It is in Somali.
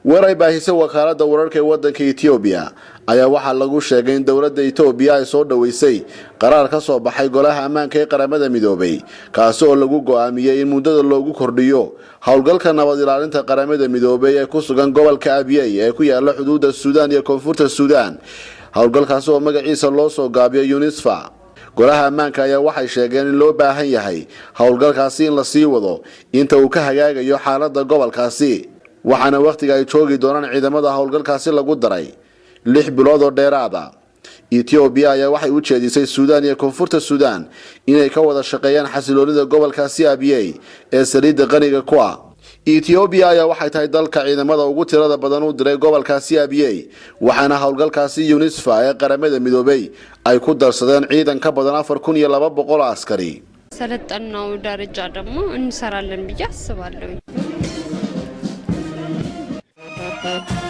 war ay baahisay wakaalada wararka ee wadanka etoobiya ayaa waxaa lagu sheegay in dowladda etoobiya ay soo dhoweysay qaraar ka soo baxay golaha ammaanka ee qaramada midoobay kaasi oo lagu go-aamiyey in muddada loogu kordhiyo howlgalka nabad ilaalinta qaramada midoobay ee ku sugan gobolka abiyey ee ku yaala xuduudda suudaan iyo koonfurta suudaan howlgalkaasi oo magaciisa loo soo gaabiyo unisfa golaha ammaanka ayaa waxay sheegeen in loo baahan yahay howlgalkaasi in la sii wado inta uu ka hagaagayo xaalada gobolkaasi waxaana wakhtiga ay joogi doonaan ciidamada howlgalkaasi lagu daray lix bilood oo dheeraada etoobiya ayaa waxay u jeedisay suudaan iyo koonfurta suudaan inay ka wada shaqeeyaan xasiloonida gobolkaasi abiyey ee saliidda qaniga ku ah etoobiya ayaa waxay tahay dalka ciidamada ugu tirada badan u diray gobolkaasi abiyey waxaana howlgalkaasi unisfa ee qaramada midoobay ay ku darsadeen ciidan ka badan afar kun iyo laba boqol askari ሰለጠናው ደረጃ ደግሞ እንሰራለን ብዬ አስባለሁ።